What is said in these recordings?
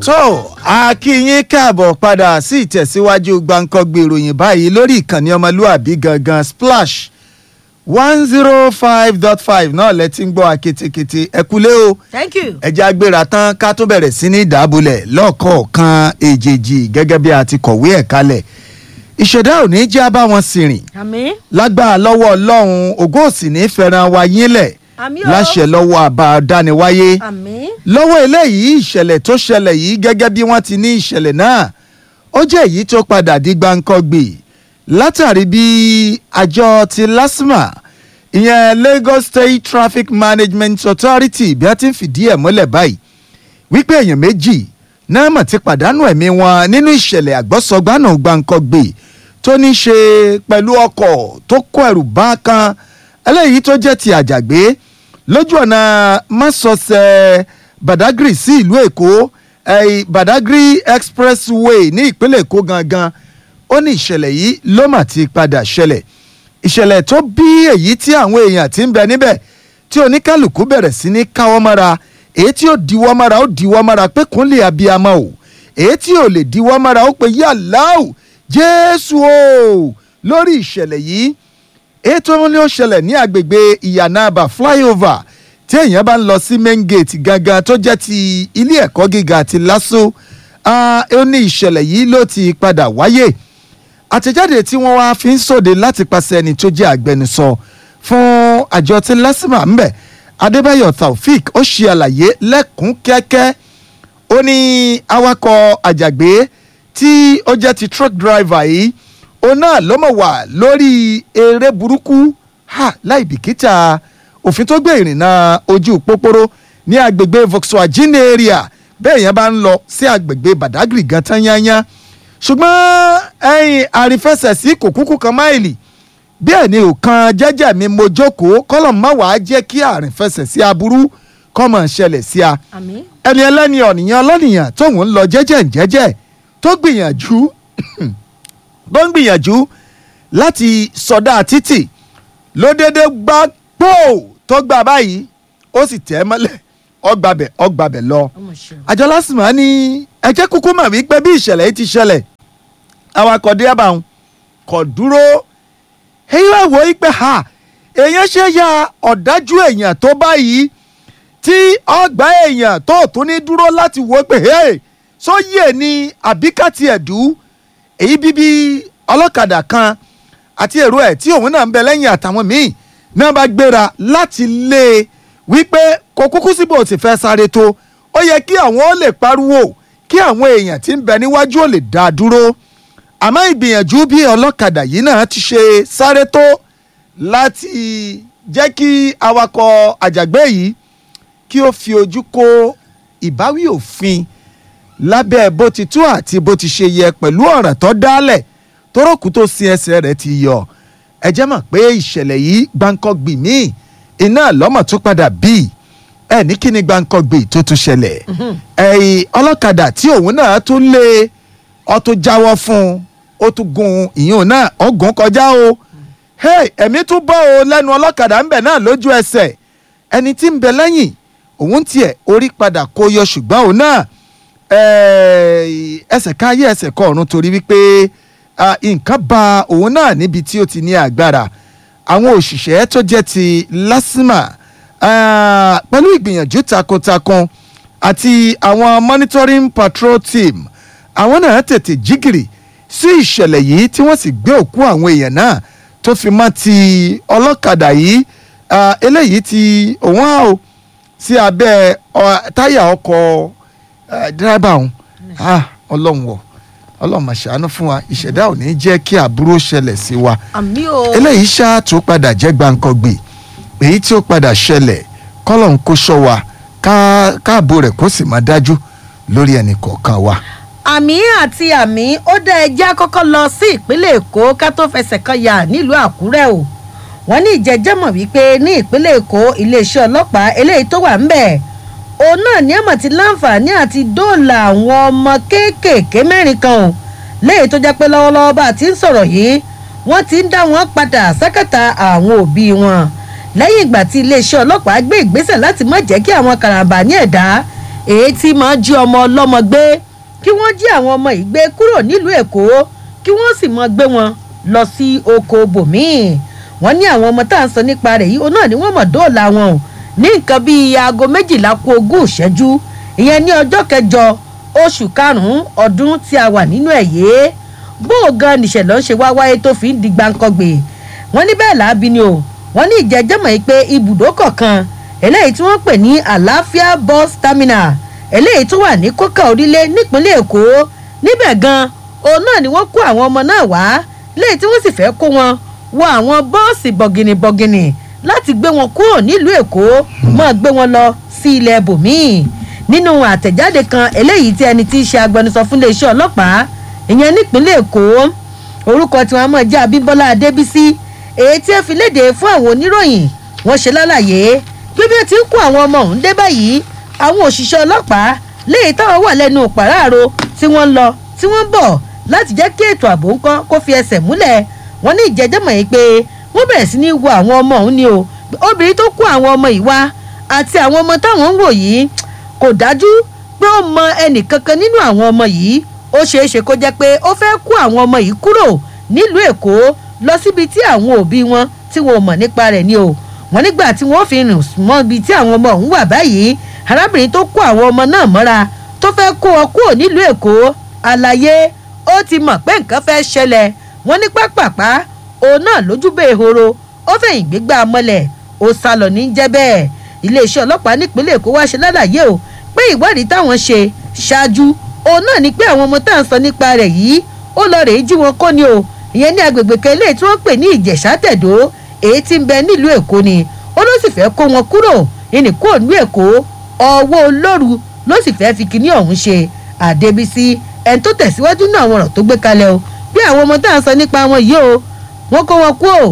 tó a kí yín káàbọ̀ padà sí ìtẹ̀síwájú gbàǹkangbè ìròyìn báyìí lórí ìkànnì ọmọlúàbí gangan splash one zero five dot five náà lẹ ti ń gbọ́ aketekete ẹ kúlé o thank you. ẹjẹ́ agbéra tán ká tó bẹ̀rẹ̀ sí ní ìdábòlẹ̀ lọ́kọ̀ọ̀kan èjèèjì gẹ́gẹ́ bí a ti kọ̀wé ẹ̀ kalẹ̀ ìṣẹ̀dá ò ní jẹ́ bá wọn sì rìn àmín. lágbára lọ́wọ́ ọlọ́run ògo ò sì ní fẹ́ràn wa yínlẹ̀ àmín o. láṣẹ lọ́wọ́ àbá dániwáyé àmín. lọ́wọ́ eléyìí ìṣẹ̀lẹ̀ tó ṣẹlẹ̀ yìí gẹ́gẹ́ bí wọ́n ti ní ìṣẹ̀lẹ̀ náà ó jẹ́ èyí tó padà di gbáǹkọ́gbè látàrí bí àjọ ti LASTMA ìyẹn Lagos State Traffic Management Authority bí wọ́n ti ń fìdí ẹ̀ mọ́lẹ̀ báyìí wípé èèyàn méjì náà mọ̀ ti pàdánù ẹ̀mí wọn nínú ìṣẹ̀lẹ̀ àgbọ́sọgbánà gbáǹkọ́gbè tó ní ṣe pẹ̀lú ọkọ̀ tó kó ẹrù bá kan eléyìí tó jẹ́ ti àjàgbé lójú ọ̀nà mọ́sọ̀ọ̀sẹ̀ Badagry sí ìlú Èkó eh, Badagry Expressway ní ìpínlẹ̀ Èkó gangan ó ní ìṣẹ̀lẹ̀ yìí ló mà ti padà ṣẹlẹ̀ ìṣẹ̀lẹ̀ tó bí èyí tí àwọn èèyàn ti ń bẹ níbẹ̀ tí oníkálukú bẹ̀rẹ̀ sí ní káwọ́ mọ́ra èyí tí ó diwọ́ mọ́ra ó diwọ́ mọ́ra pé kúnlẹ̀ abiyamọ o èyí tí ò lè diwọ́ mọ́ra ó pe yàláù Jésù o lórí ìṣẹ̀lẹ̀ yìí èyí tó ní ó ṣẹlẹ̀ ní agbègbè ìyànàbà flyover tí èèyàn bá ń lọ sí main gate gangan tó jẹ́ ti ilé ẹ̀kọ́ gíga ti LASU ó ní ìṣẹ̀lẹ̀ yìí ló ti padà wáyé àtẹ̀jáde tí wọ́n wá fi ń sòde láti pàṣẹ ẹni tó jẹ́ agbẹnusọ fún àjọ tí LASTMA ń bẹ̀ Adébáyọ̀ Taofik ó ṣe àlàyé lẹ́kùn kẹ́kẹ́ ó ní awakọ̀ àjàgbé tí ó jẹ́ ti truck driver yìí òun náà ló mọ̀ wà lórí eré burúkú ha láì bìkítà òfin tó gbé ìrìnnà ojú pópóró ní agbègbè Volkswagen area bẹ́ẹ̀ yẹn bá ń lọ sí agbègbè Badagry gan tán yányá ṣùgbọ́n ẹ̀yìn àrífẹsẹ̀sí kò kúkú kan máìlì bẹ́ẹ̀ ni òkan jẹ́jẹ́ mi mo jókòó kọ́lọ̀ má wàá jẹ́ kí àrífẹsẹ̀sí aburú kọ́ mọ̀ ṣẹlẹ̀ sí a àmín. ẹni ẹlẹ́ni ọ̀nìyàn ọlọ́nìyàn tóun ń lọ jẹ́jẹ́ jẹ́jẹ́ tó gbìyànjú tó ń gbìyànjú láti sọdá títì ló dédé gbá pò tó gbà báyìí ó sì tẹ̀ ẹ́ mọ́lẹ̀ ọgbàbẹ̀ ọgbàbẹ̀ lọ. ọmọ ṣeun. àjọ LASTMA ní ẹjẹ́ kúkú mà wípé bí ìṣẹ̀lẹ̀ yìí ti ṣẹlẹ̀ awakọ̀ dírẹ́bà ń kọ̀ dúró èyí wá wò ó pé ha èèyàn ṣe ya ọ̀dájú èèyàn tó báyìí tí ọgbà èèyàn tó tún ní dúró láti wò ó pé hey sóyè ni àbíkàtì ẹ̀dú èyí bíbí ọlọ́kadà kan àti èrò ẹ̀ tí òun náà ń bẹ lẹ́yìn àtàwọn míì náà bá gbéra láti lé e wípé kò kúkú síbò tí fẹ́ sáré tó ó yẹ kí àwọn ó lè pariwo kí àwọn èèyàn tí ń bẹ níwájú ó lè dá a dúró àmọ́ ìgbìyànjú bí ọlọ́kadà yìí náà ti ṣe sáré tó láti jẹ́ kí awakọ̀ àjàgbé yìí kí ó fi ojú kó ìbáwí òfin lábẹ́ bó ti tú àti bó ti ṣe yẹ pẹ̀lú ọ̀ràn tó dálẹ̀ tórókù tó sin ẹsẹ̀ rẹ̀ ti yọ ẹ jẹ́ mọ̀ pé ìṣẹ̀lẹ̀ yìí gbáǹkọ́gbì míì iná lọ́mọ̀ tó padà bí ẹ ní kí ni gbáǹkọ́gbì tó tún ṣẹlẹ̀ ẹ̀yìn ọlọ́kadà tí òun náà tún lé ọ tó jáwọ́ fún un ó tún gun ìyún náà ọgùn kọjá o hey ẹ̀mí tún bọ́ o lẹ́nu ọlọ́kadà ń bẹ̀ náà lójú ẹsẹ̀ ẹni tí ń bẹ lẹ́yìn òun tiẹ̀ orí padà kó yọ ṣùgbọ́n òun náà ẹsẹ̀ káyé ẹsẹ̀ kọ ọ̀run torí wípé nǹkan ba òun náà níbi tí ó ti ní agbára àwọn òṣìṣẹ́ tó jẹ́ ti LASTMA pẹ̀lú ìgbìyànjú takuntakun àti àwọn monitoring patrol team àwọn náà tètè jígìrì sí ìṣẹ̀lẹ̀ yìí tí wọ́n sì gbé òkú àwọn èèyàn náà tó fi mọ́ ti ọlọ́kadà yìí eléyìí ti òun á o sí abẹ́ táyà ọkọ̀ dírẹ́bà ọ̀hún ọlọ́run wọ̀ ọlọ́run máa ṣàánú fún wa ìṣẹ̀dá ò ní jẹ́ kí àbúrò ṣẹlẹ̀ sí wa àmín o. eléyìí ṣáà tó padà jẹ́ gbàǹkangbè èyí tí ó padà ṣẹlẹ̀ kọ́lọ́n kó ṣọ́ wa káàbò rẹ̀ kó sì máa dájú lórí ẹnì kọ̀ọ̀kan wa. àmì àti àmì ó dá ẹjẹ́ àkọ́kọ́ lọ sí ìpínlẹ̀ èkó ká tó fẹsẹ̀ kan yà nílùú àkúrẹ́ o wọ́n ní ìjẹ́jẹ́ mọ̀ wípé ní ìpínlẹ̀ èkó iléeṣẹ́ ọlọ́pàá eléyìí tó wà ń bẹ̀ òun náà ní àmọ̀ ti láǹfààní àti dóòlà àwọn ọmọ kéékèèké mẹ́rin kan o léyìí tó jẹ́ pé lọ́wọ́lọ́wọ́ bá a ti ń sọ̀rọ̀ yìí wọ́n ti ń dá wọn padà sákàtà àwọn òbí wọn lẹ́yìn ìgbà tí iléeṣẹ́ ọlọ́pàá gbé ìgbésẹ̀ láti má jẹ́ kí àwọn karambà ní ẹ̀dá èyí tí máa jí ọmọ ọlọ́mọ gbé kí wọ́n jí àwọn ọmọ yìí gbé kúrò nílùú èkó kí wọ́n sì máa gbé wọn lọ sí oko bòmíì wọ́n ní àwọn ọmọ tá à ń sọ nípa rẹ̀ yìí òun náà ni wọ́n mọ̀ dóòlà wọn o ní nǹkan bíi aago méjìlá kù ogún ìṣẹ́jú ìyẹn ní ọjọ́ kẹjọ oṣù karùn-ún ọdún tí a wà nínú ẹ̀ yé bó o gan nìṣẹ̀lẹ̀ ń ṣe wá wáyé tó fi ń di gbàǹkangbè wọ́n ní bẹ́ẹ̀ làábi ni o wọ́n ní ìjẹ́jẹ́mọ̀ yìí pé ibùdó kọ̀ọ̀kan eléyìí tí wọ́n pè ní àlàáfíà bus terminal eléyìí tó wà ní kókà orílẹ̀ nípínlẹ̀ èkó níbẹ̀ gan òun náà ni wọ́n kó àwọn ọmọ náà wá léyìí tí wọ́n sì fẹ́ kó wọn wọ àwọn bọ́ọ̀sì bọ̀gìnìbọ̀gìnì láti gbé wọn kúrò nílùú èkó máa gbé wọn lọ sí ilẹ̀ bòmíì nínú àtẹ̀jáde kan eléyìí tí ẹni tí í ṣe agbẹnusọ fún iléeṣẹ́ ọlọ́pàá ìyẹn nípínlẹ̀ èkó orúkọ tí wọ́n mọ̀ jẹ́ abímbọ́lá adébísí èyí tí ẹ fi léde fún àwọn oníròyìn wọ́n ṣe lálàyé pé bí ó ti ń kó àwọn ọmọ ọ̀hún dé báyìí àwọn òṣìṣẹ́ ọlọ́pàá léyìí táwọn wà lẹ́nu pàráàrò tí wọ́n ń lọ tí wọ́n ń bọ̀ láti jẹ́ kí ètò ààbò ńkọ́ kó fi ẹsẹ̀ múlẹ̀ wọ́n ní ìjẹ́jẹ́mọ̀ yìí pé wọ́n bẹ̀rẹ̀ sí ní wo àwọn ọmọ ọ̀hún ni o obìnrin tó kó àwọn ọmọ yìí wá àti àwọn ọmọ táwọn ń wò yìí kò dájú pé ó mọ ẹnì kankan nínú àwọn ọmọ yìí ó ṣeé ṣe kó jẹ́ pé ó fẹ́ kó àwọn ọmọ yìí kúrò nílùú èkó lọ síbi tí àwọn òbí wọn tí wọn ò mọ̀ nípa rẹ̀ ni o wọ́n nígbà tí wọ́n fi rìn mọ́ ibi tí àwọn ọmọ ọ̀hún wà báyìí arábìnrin tó kó àwọn ọmọ náà mọ́ra tó fẹ́ kó wọn kúrò nílùú èkó àlàyé ó ti mọ̀ pé nǹkan fẹ́ ṣẹlẹ̀ wọ́n ní pápápá òun náà lójúbẹ̀ ehoro ó fẹ̀yìn gbégbá mọ́lẹ̀ ó sá lọ ní jẹ́ bẹ́ẹ̀ iléeṣẹ́ ọlọ́pàá nípínlẹ̀ èkó wá ṣe lálàyé o pé ìwádìí táwọn ṣe ṣáájú òun náà ni pé àwọn ọmọ tá à ń sọ nípa rẹ̀ yìí ó lọ rèé jí wọn kó ni o ìyẹn ní agbègbè kan eléyìí tí wọ́n pè ní ìjẹ̀ṣà tẹ̀dó èyí tí ń bẹ nílùú èkó ni ó ló sì fẹ́ kó wọn kúrò ìní kúrò ní èkó ọwọ́ olóru ló sì fẹ́ fi kinní ọ̀hún ṣe àdébísí ẹni tó tẹ̀síwájú náà àwọn ọ̀rọ̀ tó gbé kalẹ̀ o bí àwọn ọmọ tá à ń sọ nípa wọn yìí o wọ́n kó wọn kú o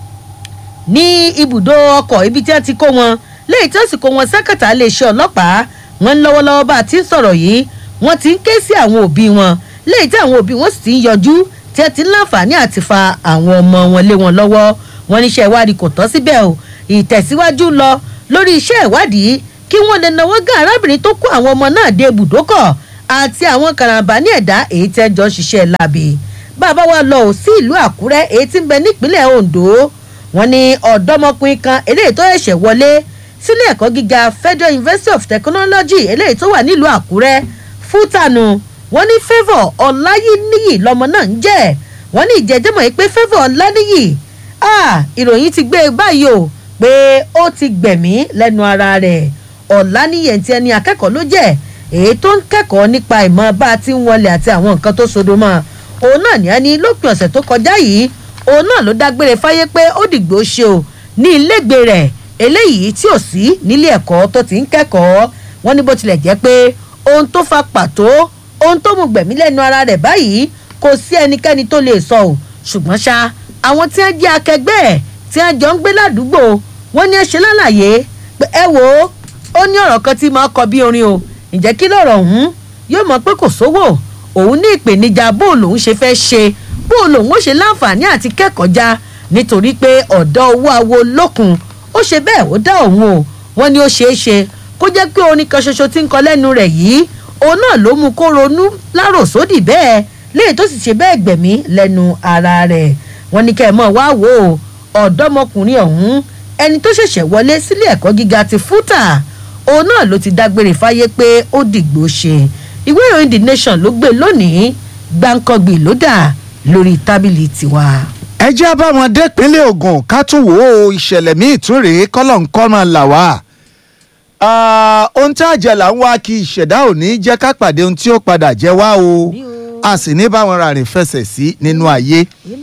ní ibùdó ọkọ̀ ibi tí wọ́n ti kó wọn léyìí tí wọ́n sì kó wọn sẹ́kẹ̀tà iléeṣẹ́ ọlọ́pàá wọn ń lọ́wọ́lọ́wọ́ bá a ti ń sọ̀rọ̀ yìí wọ́n ti ń ké sí àwọn òbí wọn léyìí tí àwọn òbí wọn sì ti ń yọjú tí ẹ ti ń láǹfààní àti fa àwọn ọmọ wọn lé wọn lọ́wọ́ wọn níṣẹ́ ìwádìí kò tọ́ síbẹ̀ o ìtẹ̀síwájú lọ lórí iṣẹ́ ìwádìí kí wọ́n lè náwó gán arábìnrin tó kó àwọn ọmọ náà dé ibùdókọ̀ àti àwọn karambà ní ẹ̀dá èyí tí ẹ jọ ń ṣiṣẹ́ láabi bàbá wa lọ ò sí ìlú àkúrẹ́ èyí tí ń bẹ nípínlẹ̀ ondo wọn ní ọ̀dọ́mọkùnrin kan eléyìí tó ẹ̀ṣẹ̀ wọlé sílé ẹ̀kọ́ gíga federal university of technology eléyìí tó wà nílùú àkúrẹ́ fútànù wọn ní favour ọláyíníyì lọmọ náà ń jẹ́ wọn ní ìjẹ́jẹ́mọ̀ yìí pé favour ọláníyì ìròyìn ti gbé e báyìí o pé ó ti gbẹ̀mí lẹ́nu ara rẹ̀ ọ̀làníyẹ̀ tí ẹni akẹ́kọ̀ọ́ ló jẹ́ èyí tó ń kẹ́kọ̀ọ́ nípa ìmọ̀ bá a ti ń wọlé àti àwọn nǹkan tó sodo mọ́ òun náà ní ẹni lópin ọ̀sẹ̀ tó kọjá yìí òun náà ló dágbére fáyé pé ó dìgbò ṣe o ní ilégbè rẹ̀ eléyìí tí ò sí nílé ẹ̀kọ́ tó ti ń kẹ́kọ̀ọ́ wọ́n ní bó tilẹ̀ jẹ́ pé ohun tó fa pàtó ohun tó mú gbẹ̀mí lẹ́nu ara rẹ̀ báyìí kò sí ẹnikẹ́ni tó lè sọ o ṣùgbọ́n ṣá àwọn tí wọ́n jẹ́ akẹgbẹ́ ẹ̀ tí wọ́n jọ ń gbé ládùúgbò wọ́n ní ẹ ṣe lálàyé pé ẹ wò ó ó ní ọ̀rọ̀ kan tí máa kọ bí orin o ǹjẹ́ kí lọ̀rọ̀ ọ̀hún yóò mọ̀ pé kò sówó òun ní ìpèníjà bó lòun ṣe fẹ́ ṣe bó lòun ó ṣe láǹfààní àti kẹ́kọ̀ọ́ já nítorí pé ọ̀dọ́ owó awo lókun ó ṣe bẹ́ẹ̀ ó dá òun o wọ́n ní ó ṣeé ṣe kó jẹ́ pé orin kan ṣoṣo tí ń kọ lẹ́nu rẹ̀ yìí òun náà ló mú kó ronú láròsódì bẹ́ẹ̀ léyìí tó sì ṣe bẹ́ẹ̀ gbẹ̀mí lẹ́nu ara rẹ̀ wọ́n ní kẹ́ ẹ̀ mọ̀ wá wò ó ọ̀dọ́mọkùnrin ọ̀hún ẹni tó ṣẹ̀ṣẹ̀ wọlé sílé ẹ̀kọ́ gíga ti fúta òun náà ló ti dágbére fáyé pé ó dìgbò ṣe ìwé ìròyìn the nation ló gbé lónìí gbáǹkọ́gbì ló dà lórí tábìlì tiwa. ẹ jẹ́ abáwọn dépínlẹ̀ ogun ká tún wò ó ìṣẹ̀lẹ̀ míì tún rèé kọ́lọ̀ ń kọ́ máa là wá. ohun tí àjẹlà ń wá kí ìṣẹ̀dá ò ní jẹ́ ká pàdé ohun tí ó padà jẹ́ wá o a sì ní báwọn rárìn fẹsẹ̀ sí nínú ayé.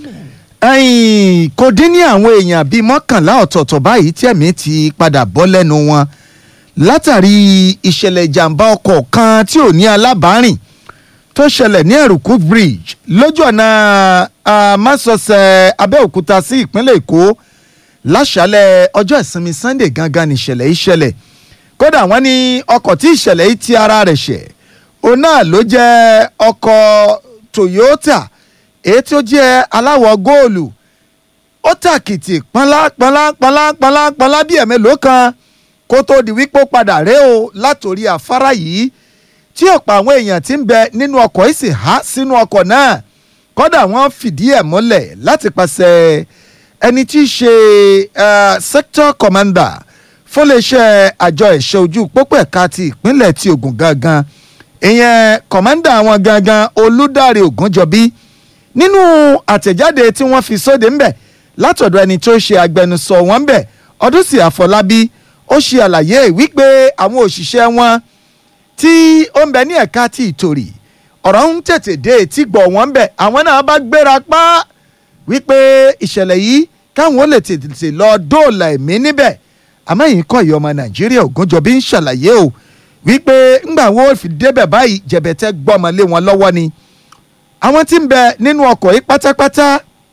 kò dín ní àwọn èèyàn bíi mọ́kànlá ọ̀tọ̀ọ̀tọ̀ báyìí tí ẹ̀mí ti padà bọ́ lẹ́nu wọn látàrí ìṣẹ̀lẹ̀ ìjàmbá ọkọ̀ kan tí ò ní alábàárìn tó ṣẹlẹ̀ ní ẹ̀rùkú bridge lójú ọ̀nà amásọ̀sẹ̀ abẹ́òkúta sí ìpínlẹ̀ èkó láṣálẹ̀ ọjọ́ ìsinmi sunday gangan níṣẹ̀lẹ̀ ìṣẹ̀lẹ̀ kódà wọ́n ní ọkọ̀ tí ìṣẹ̀lẹ̀ yìí ti ara rẹ̀ ṣẹ̀ òun náà ló jẹ́ ọkọ̀ toyota èyí tó jẹ́ aláwọ̀ góòlù ó tàkìtì pọ́nlá pọ́nlá pọ́nlá pọ́nlá pọ́nlá bí ẹ̀mélòó kan kó tó di wípé ó padà ré o látòrí afárá yìí tí ọ̀pọ̀ àwọn èèyàn ti ń bẹ nínú ọkọ̀ yìí sì há sínú ọkọ̀ náà kódà wọ́n fìdí ẹ̀ múlẹ̀ láti pàṣẹ ẹni tí í ṣe eh, sector commander fúnléeṣẹ́ àjọ ẹ̀ṣọ́ ojú pópó ẹ̀ka ti ìpínlẹ̀ ti Ògùn gangan ìyẹn commander àwọn gangan Olúdáre Ògúnjọbí nínú àtẹ̀jáde tí wọ́n fi sóde ńbẹ̀ látọ̀dọ̀ ẹni tó ṣe agbẹnusọ wọn ńbẹ̀ Ọdúnsì Àfọlábí ó ṣe àlàyé wípé àwọn òṣìṣẹ́ wọn tí ó ń bẹ ní ẹ̀ka ti ìtòrì ọ̀rọ̀ ń tètè dé etí gbọ̀ wọ́n bẹ̀ àwọn náà bá gbéra pa wípé ìṣẹ̀lẹ̀ yìí káwọn ó lè tètè lọ dóòlà ẹ̀mí níbẹ̀ àmọ́ yìí kọ́ ìyá ọmọ nàìjíríà ògúnjọbí ń ṣàlàyé o wípé ńgbà wo fi débẹ̀ báyìí jẹ̀bẹ̀tẹ̀ gbọ́mọlé wọn lọ́wọ́ ni àwọn tí ń bẹ nínú ọkọ̀ yìí pátápátá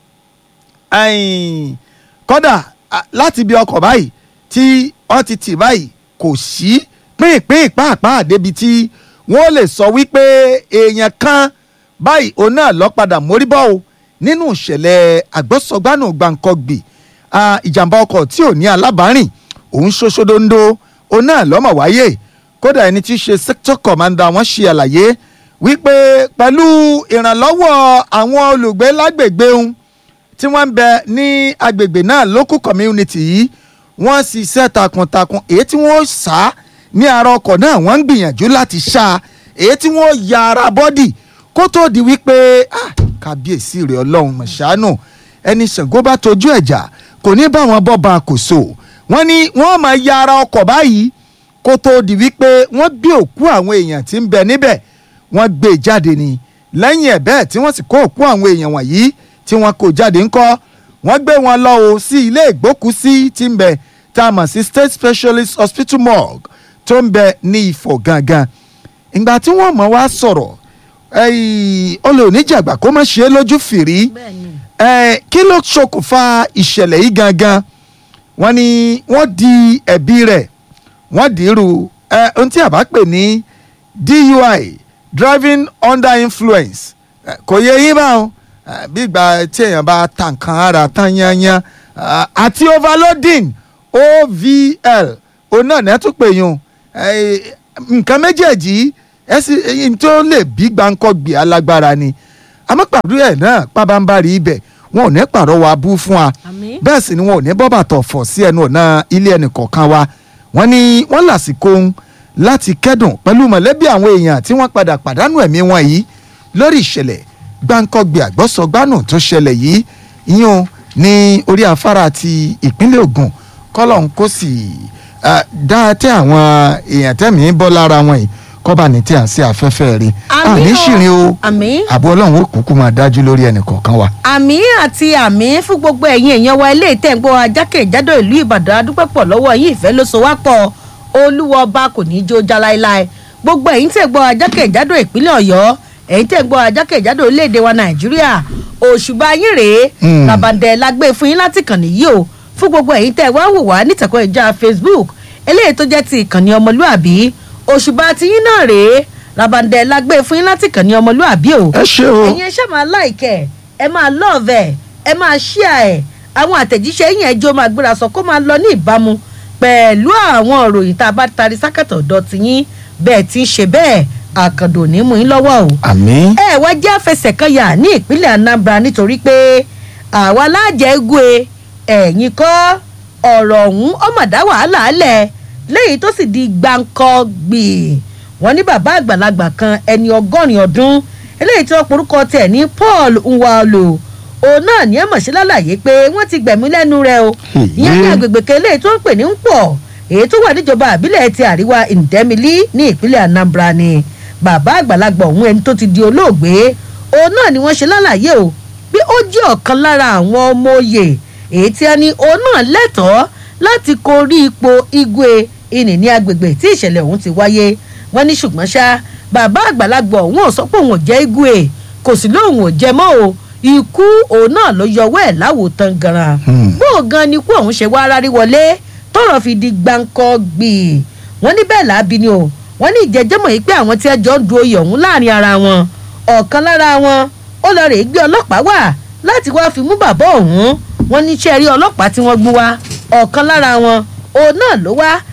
ẹ̀yìn, kódà à, láti bí ọkọ̀ báyìí tí wọ́n ti tì báyìí kò sí pínpín pàápàá débi tí wọ́n lè sọ wípé èèyàn kan báyìí òun náà lọ padà mórí bọ́ o nínú ìṣẹ̀lẹ̀ àgbọ̀sọgbánù gbàǹkọ̀gbì ah, ìjàmbá ọkọ̀ tí ò ní alábàárìn òun ṣoṣodondo òun náà lọ́mọ wáyé kódà ẹni tí í ṣe sector commander wọ́n ṣe àlàyé wípé pẹ̀lú ìrànlọ́wọ́ àwọn olùgbé lágbègbè òun tí wọ́n ń bẹ ní agbègbè náà local community yìí wọ́n ṣiṣẹ́ takuntakun èyí tí wọ́n sá ní ara ọkọ̀ náà wọ́n ń gbìyànjú láti ṣá èyí tí wọ́n ya ara bọ́dì kó tó di wípé ah, kábíyèsí rẹ̀ ọlọ́run mọ̀ṣánù ẹni ṣàngó bá tojú ẹ̀jà kò ní bá wọn bọ́ ba àkóso wọ́n ní wọ́n máa ya ara ọkọ̀ báyìí kó tó di wípé wọ́n gbé òkú àwọn èèyàn tí ń bẹ níbẹ̀ wọ́n gbé e jáde ni lẹ́yìn ẹ̀ bẹ́ẹ̀ tí wọ́n sì kó òkú àwọn èèyàn wọ̀nyí tí wọ́n kó jáde ńkọ́ wọ́n gbé wọn lọ o sí ilé ìgbókùsí tí ń bẹ tá a mọ̀ sí state specialist hospital morgue tó ń bẹ ní Ifọ̀ gangan ìgbà tí wọ́n mọ̀ wá sọ̀rọ̀ olè oníjàgbá kó má ṣe é lójú fìrí bẹ́ẹ̀ni eh, kí ló ṣokùnfà ìṣẹ̀lẹ̀ yìí gangan wọ́n ní wọ́n di ẹ̀bi rẹ̀ wọ́n dìírú eh, ohun tí a bá pè ní DUI driving under influence eh, kò yẹ yín báwọn eh, bí ìgbà tí èèyàn bá ta nǹkan ara tán yányán ah, àti overloading OVL òun náà ní tún pè yún eh, nǹkan méjèèjì ẹ sì ẹyin tó lè bí gbáǹkọ́gbì alágbára ni àmọ́ pàdé ẹ̀ náà pábánbárì ibẹ̀ wọn ò ní pàrọwà bú fún wa àmín bẹ́ẹ̀ sì ni wọn ò ní bọ́ bàtọ̀ fọ̀ sí ẹnu ọ̀nà ilé ẹnì kọ̀ọ̀kan wa wọ́n ní wọ́n lásìkò ń láti kẹ́dùn pẹ̀lú mọ̀lẹ́bí àwọn èèyàn tí wọ́n padà pàdánù ẹ̀mí wọn yìí lórí ìṣẹ̀lẹ̀ gbáǹkọ́gbì àgbọ́sọgbánù tó ṣẹlẹ̀ yìí ìyún ní orí afárá ti ìpínlẹ̀ Ògùn kọ́lọ́n kó sì ah, dá tẹ́ àwọn èèyàn tẹ́mi bọ́ lára wọn yìí kọ́ba ní tí à ń ṣe afẹ́fẹ́ rí Àmín àní o. ṣìrìn o àmín àbọ̀ ọlọ́run ó kúkú máa dájú lórí ẹnì kọ̀ọ̀kan wa. àmì àti àmì fún gbogbo ẹ̀yin èèyàn wa ilé ìtẹ̀gbọ́ ajákèjádò ìlú ìbàdàn adúpẹ́ pọ̀ lọ́wọ́ yín ìfẹ́ ló so wá pọ̀ olúwa ọba kò ní í jó já láéláé gbogbo ẹ̀yin tẹ̀gbọ́ ajákèjádò ìpínlẹ̀ ọ̀yọ́ ẹ̀yin tẹ̀gbọ́ ajákèjádò orílẹ̀-èdè wa nàìjíríà òṣùbà yín rèé Mm. làbàndẹ̀ la gbé fún yín láti kàn nìyí o fún gbogbo ẹ̀yin tẹ̀ wá wò wá nítẹ̀kọ́ ìjà facebook eléyìí tó jẹ́ ti ìkànnì ọmọlúàbí òṣùbà tiyín náà rèé làbàndẹ̀ la gbé fún yín láti kàn ní ọmọlúàbí o ẹ ṣe o. ẹ̀yin ẹ ṣáà máa láìkẹ́ ẹ máa lọ́ọ̀vẹ̀ ẹ máa ṣíà ẹ̀ àwọn àtẹ̀jíṣẹ́ yín ẹjọ́ máa gbéra sọ kó máa lọ ní ìbámu pẹ̀lú àwọn òròyìn tá a bá tarí sákàtọ̀ ọ̀dọ̀ tiyín bẹ́ẹ̀ tí ń ṣe bẹ́ẹ̀ àkàndò ní mú yín lọ́wọ́ o. àmín. ẹ wá jẹ́ àfẹsẹ̀kọyà ní ìpínlẹ̀ Anambra nítorí pé àwa láàjẹ́ egwe ẹ̀yìn kọ́ ọ̀rọ̀ ọ̀hún ọmọdá wàhálà alẹ̀ lẹ́yìn tó sì di gbáǹkọ́ gbì wọ́n ní bàbá àgbàlagbà kan ẹni ọgọ́rin ọdún eléyìí tí wọ́n porúkọ tẹ̀ ní Paul Nwalo òun náà ní ẹ̀mọ̀ṣe lálàyé pé wọ́n ti gbẹ̀mí lẹ́nu rẹ̀ o ìyẹn ní agbègbè kan eléyìí tó ń pè ní Npọ̀ èyí tó wà níjọba àbílẹ̀ ti àríwá Ndemili ní ìpínlẹ̀ Anambra ni bàbá àgbàlagbà ọ̀hún ẹni tó ti di olóògbé òun náà ni wọ́n ṣe lálàyé o bí ó jẹ́ ọ̀kan lára àwọn ọmọ oyè èyí tí a ní òun náà lẹ́tọ̀ọ́ láti korí ipò igwe ìní ní agbègbè tí ìṣẹ̀lẹ̀ ọ̀hún ti wáyé wọ́n ní ṣùgbọ́n ṣá bàbá àgbàlagbà ọ̀hún ò sọ pé òun ò jẹ́ igwe kò sí lóun ò jẹ mọ́ o ikú òun náà ló yọwọ́ ẹ̀ láwòtán ganan Hmm. bó o gan ni ikú ọ̀hún ṣe wá rárí wọlé tọ́rọ̀ fi di gbáǹkọ́ gbì wọ́n ní bẹ́ẹ̀ láabi ni o wọ́n ní ìjẹ́jẹ́mọ̀ yìí pé àwọn tí ẹ jọ ń du oyè ọ̀hún láàrin ara wọn ọ̀kan lára wọn ó lọ rèé gbé ọlọ́pàá wá láti wá fi mú bàbá ọ̀hún wọ́n ní iṣẹ́ rí ọlọ́pàá tí wọ́n gbé wá ọ̀kan lára wọn òun náà ló wá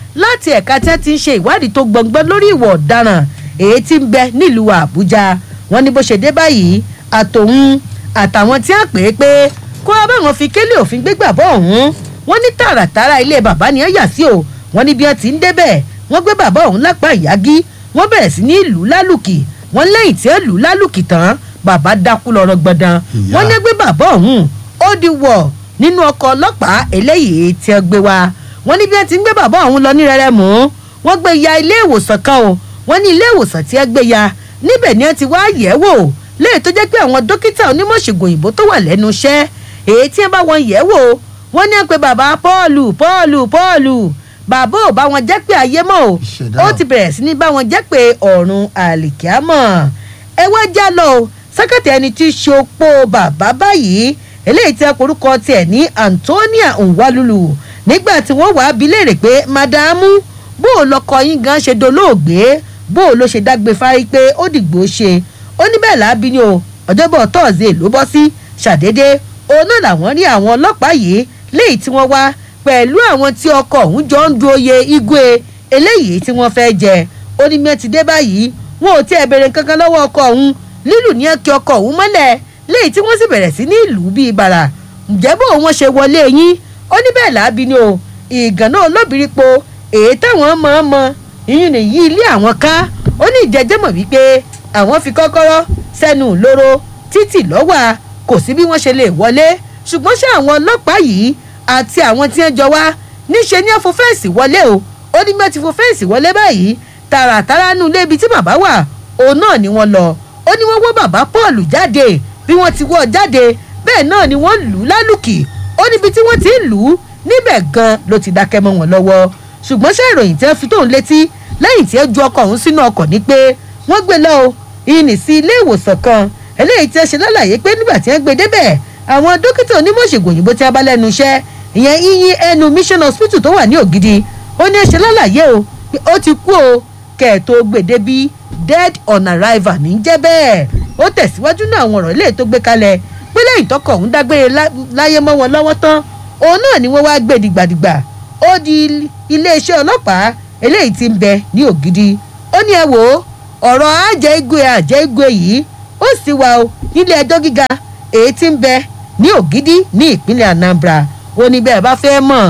láti ẹ̀ka tí wọ́n ti ń ṣe ìwádìí tó gbọ̀ngbọ́n lórí ìwà ọ̀daràn èyí tí ń bẹ nílùú àbújá wọ́n ní bó ṣe dé báyìí àtòun àtàwọn tí wọ́n pè é pé kó wá báwọn fi kélé òfin gbégbà bọ́ ọ̀hún wọ́n ní tààràtàrà ilé bàbá ni wọ́n yà sí o wọ́n ní bí wọ́n ti ń débẹ̀ wọ́n gbé bàbá ọ̀hún lápá ìyágí wọ́n bẹ̀rẹ̀ sí ní ìlú lálùkì wọ́n lẹ́yìn tí ó lù ú lálùkì tán bàbá dákú lọ́rọ̀ gbọ̀dàn Ìyá. wọ́n ní gbé bàbá ọ̀hún ó di wọ̀ nínú ọkọ̀ ọlọ́pàá eléyìí tí ó gbé wa wọ́n ní bí wọ́n ti ń gbé bàbá ọ̀hún lọ ní rẹ́rẹ́ mú wọ́n gbé ya ilé ìwòsàn kan o wọ́n ní ilé ìwòsàn tí ẹ gbé ya níbẹ̀ ni wọ́n ti wá yẹ̀ wò léyìí tó jẹ́ pé àwọn dókítà onímọ̀ṣègùn òyìnbó tó wà lẹ́nu iṣẹ́ èyí tí wọ́n bá wọn yẹ̀ wò wọ́n ní pé bàbá pọ́ọ̀lù pọ́ọ̀lù pọ́ọ̀lù bàbá ò bá wọn jẹ́ pé ayé mọ́ o Ìṣẹ̀dá ó o. ti bẹ̀rẹ̀ sí ní bá wọn jẹ́ pé ọ̀run àlìkíámọ̀ ẹ wá já lọ o sẹ́kẹ̀tì ẹni tí í ṣe opó bàbá báyìí eléyìí tí a korúkọ tiẹ̀ ní Antonia Nwalulu nígbà tí wọ́n wàá bi léèrè pé madamu bó o lọkọ yín gan ṣe dolóògbé bó o ló ṣe dágbé fárí pé ó dìgbò ṣe ó ní bẹ́ẹ̀ láàbí ni o ọjọ́bọ̀ tọ́ọ̀sì ló bọ́ sí ṣàdédé òun náà làwọn rí àwọn ọlọ́pàá yìí léyìí tí wọ́n wá pẹ̀lú àwọn tí ọkọ̀ ọ̀hún jọ ń du oyè igwe eléyìí tí wọ́n fẹ́ jẹ ó ní mẹ́tì dé báyìí wọn ò tiẹ̀ béèrè kankan lọ́wọ́ ọkọ̀ ọ̀hún lílù ní ẹ̀kẹ́ ọkọ̀ ọ̀hún mọ́lẹ̀ léyìí tí wọ́n sì bẹ̀rẹ̀ sí ní ìlú bíi bàrà ǹjẹ́ bó wọn ṣe wọlé yín ó ní bẹ́ẹ̀ láàbí ni o ìgànnà olóbìrípo èyí táwọn mọ̀ ọ́n mọ ìyún nìyí ilé àwọn ká ó ní ìjẹ́jẹ́ mọ̀ wípé àwọn fi kọ́kọ́rọ́ sẹ́nu lóró títì lọ́wà kò sí bí wọ́n ṣe lè wọlé ṣùgbọ́n ṣé àwọn ọlọ́pàá yìí àti àwọn tí wọ́n jọ wá níṣe ní ẹ̀fọ́ fẹ́ǹsì wọlé o ó ní mẹ́tì fún fẹ́ǹsì wọlé báyìí tààràtàrà nù lébi tí bàbá wà òun náà ni wọ́n lọ ó ní wọ́n wọ́ bàbá Paul jáde bí wọ́n ti wọ́ ọ jáde bẹ́ẹ̀ náà ni wọ́n lù ú lálùkì ó níbi tí wọ́n ti ń lù ú níbẹ̀ gan ló ti dákẹ́ mọ́ wọn lọ́wọ́ ṣùgbọ́n ṣé ìròyìn tí wọ́n fi tóun létí lẹ́yìn tí ó ju ọkọ̀ ọ̀hún sínú ọkọ̀ ni pé wọ́n gbé lọ o ìní sí ilé ìwòsàn kan eléyìí tí wọ́n ṣe lálàyé pé nígbà tí wọ́n gbé débẹ̀ àwọn dókítà onímọ̀ṣègùn òyìnbó tí wọ́n bá lẹ́nu iṣẹ́ ìyẹn iyin ẹnu mission hospital tó wà ní ògidì ó ní ṣe lálàyé o pé ó ti kú o kẹ̀ẹ̀tó gbèdébí dead on arrival ní jẹ́ bẹ́ẹ̀ ó tẹ̀síwájú náà àwọn ọ̀rọ̀ ilé tó gbé kalẹ̀ pé lẹ́yìn tọkọ̀ ọ̀hún dágbére lá- láyé mọ́ wọn lọ́wọ́ tán òun náà ni wọ́n wá gbé dìgbàdìgbà ó di iléeṣẹ́ ọlọ́pàá eléyìí tí ń bẹ ní ògidì ó ní ẹ wò ó ọ̀rọ̀ àjẹ́ igwe àjẹ́ igwe yìí ó sì wà ó nílé ẹjọ́ gíga èyí tí ń bẹ ní ògidì ní ìpínlẹ̀ Anambra ó ní bẹ́ẹ̀ bá fẹ́ mọ̀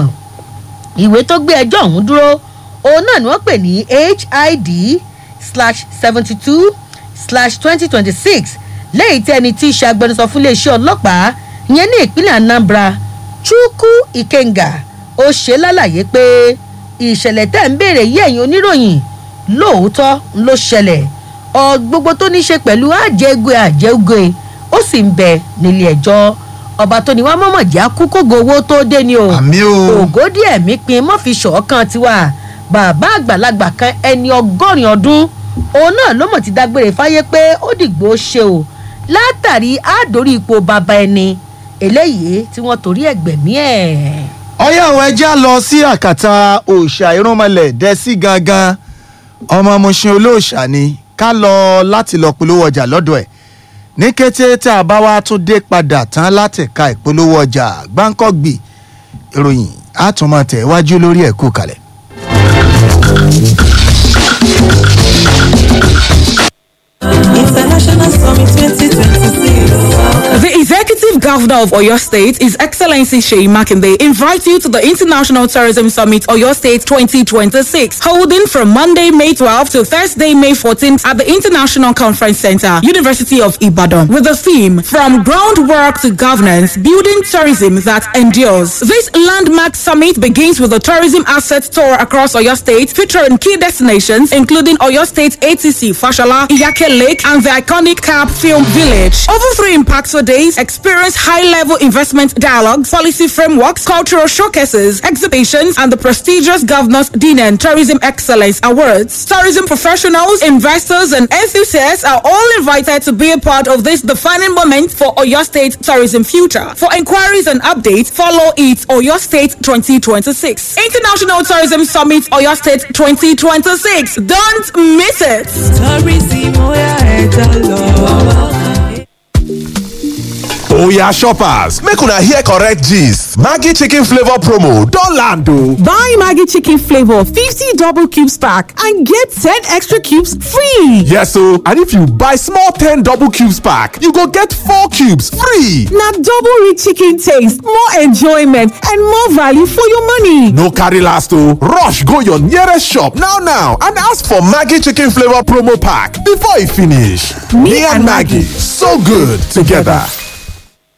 ìwé tó gbé ẹjọ́ ọ̀hún dúró òun náà ni wọ́n pè ní HID slash seventy two slash twenty twenty six lẹ́yìn tí ẹni tí í ṣe agbẹnusọ fún iléeṣẹ́ ọlọ́pàá ìyẹn ní ìpínlẹ̀ Anambra Chukwu Ikenga ó ṣe lálàyé pé ìṣẹ̀lẹ̀ tẹ̀ ń béèrè yí ẹ̀yin oníròyìn lóòótọ́ ló ṣẹlẹ̀ ọ gbogbo tó ní í ṣe pẹ̀lú àjẹgwe àjẹgwe ó sì ń bẹ nílé ẹjọ́ ọba tó ní wàá mọ̀mọ̀ já kú kógo owó tó dé ni o àmì o ògòdì ẹ̀mí pin mọ́ fi ṣọ̀ọ́kan tiwa bàbá àgbàlagbà kan ẹni ọgọ́rin ọdún òun náà ló mọ̀ ti dágbére fáyé pé ó dìgbò ṣe o látàrí àdórí ipò bàbá ẹni eléyìí tí wọ́n torí ẹ̀gbẹ̀mí ẹ̀. ọyá àwọn ẹja lọ sí àkàtà òòṣà irúnmọlẹ̀ dẹ́sí gangan ọmọ Mushin olóòṣà ni ká lọ láti lọ polówó ọjà lọ́dọ̀ ẹ̀ ní kété tá a bá wá tún dé padà tán láti ka ìpolówó ọjà gbáǹkọ́gbì ìròyìn àtúmọ̀ tẹ̀ wájú lórí ẹ̀kú kalẹ̀. International Summit 2026. The Executive Governor of Oyo State, His Excellency Sheyi Makinde, invites you to the International Tourism Summit Oyo State 2026, holding from Monday, May 12th to Thursday, May 14th at the International Conference Center, University of Ibadan, with the theme From Groundwork to Governance, Building Tourism That Endures. This landmark summit begins with a tourism asset tour across Oyo State, featuring key destinations including Oyo State ATC, Fashola, Iyake Lake, and the iconic Cap Film Village. Over three impactful days, experience high-level investment dialogues, policy frameworks, cultural showcases, exhibitions, and the prestigious Governor's Dinner and Tourism Excellence Awards. Tourism professionals, investors, and enthusiasts are all invited to be a part of this defining moment for Oyo State tourism future. For inquiries and updates, follow it Oyo State 2026. International Tourism Summit Oyo State 2026. Don't miss it. Tourism, ó yá ẹja lọ. Oya shoppers, make una hear correct gist. Maggi chicken flavor promo don land o. Buy Maggie Chicken Flavor 50 double cubes pack and get 10 extra cubes free. Yes o, and if you buy small 10 double cubes pack, you go get 4 cubes free. Now double rich chicken taste, more enjoyment, and more value for your money. No carry last o, rush go your nearest shop now now and ask for Maggi chicken flavor promo pack before e finish. Me and Maggie, so good together.